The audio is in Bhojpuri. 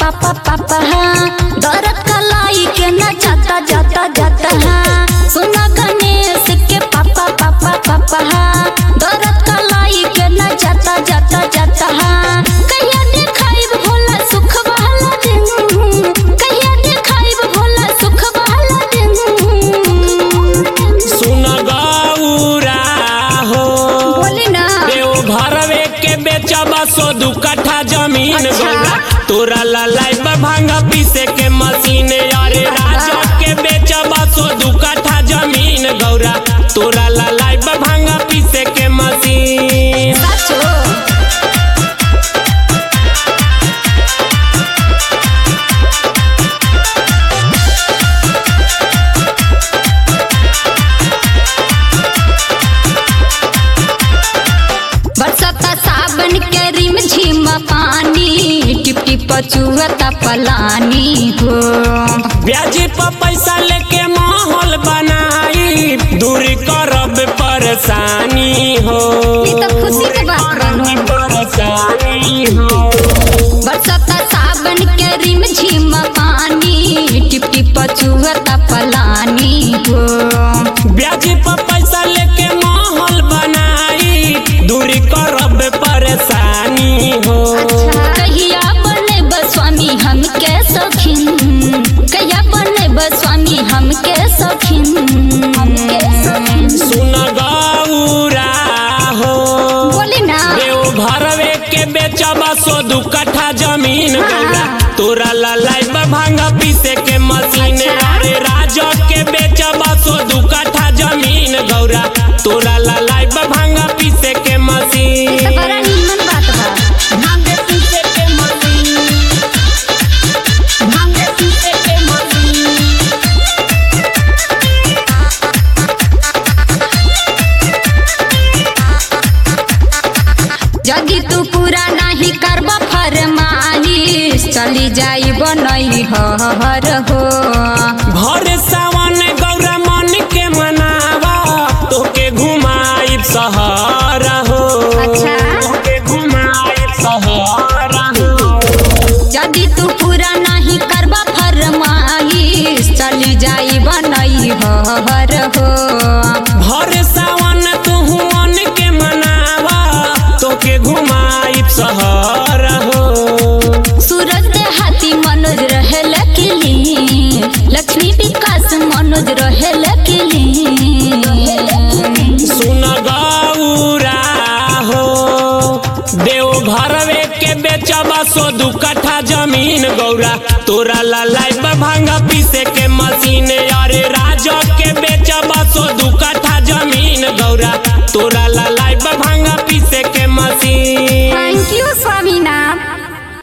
पापा पापा हाँ दर्द कलाई के न जाता जाता जाता हाँ सुना गणेश के पापा पापा पापा हाँ दर्द कलाई के न जाता जाता जाता हाँ कहिया देखाइब भोला सुख वाला दिन कहिया देखाइब भोला सुख वाला दिन सुन गौरा हो बोली ना देव घरवे के बेचबा सो दू कट्ठा जमीन अच्छा। गौरा तोरा ललाई भांगा पीसे के मशीन अरे राजा के बेचबा सो दू कट्ठा जमीन गौरा तोरा ललाई भांगा पीसे के मशीन साचो बरसता सावन के रिम झिम पानी टिप टिप चुहता पलानी हो ब्याजी पर पैसा लेके माहौल बनाई दूरी करब परेशानी हो ई तो खुशी के बात बानू। परेशानी हो बरसता सावन के रिम झिम पानी टिप टिप चुहता पलानी हो ब्याजी पर पैसा लेके माहौल बनाई दूरी करब परेशानी हो कहिया बने स्वामी हम के सखिन कहिया बने स्वामी हम के सखिन हम के सखिन सुन गौरा हो बोली ना देव घरवे के बेचबा सो दू कट्ठा जमीन गौरा तोरा ललाई भांगा पीसे के मशीन अच्छा। अरे राजा के बेचबा सो दू कट्ठा जमीन गौरा तोरा ललाई भांगा पीसे के तो मशीन बड़ा नीमन बात बा भांगे पीसे के मशीन भांगे पीसे के मशीन यदि तू पूरा नहीं करब फरमाइश चली जाई बनई हर हो भर सावन गौरा मन के मनावा तोके घुमाइब सहर हो अच्छा। तोके घुमाइब सहर हो यदि तू पूरा नहीं करब फरमाइश चली जाई बनई हर हो भर सावन तू मन के मनावा तोके घुमाइब सहर हो सूरज हाथी मनोज रहे लकीली लक्ष्मी विकास मनोज रहे लकीली सुन गौरा हो देव घरवे के बेचबा सो दू कट्ठा जमीन गौरा तोरा ललाई भांगा पीसे के मशीन अरे राजा के बेचबा सो दू कट्ठा जमीन गौरा तोरा ललाई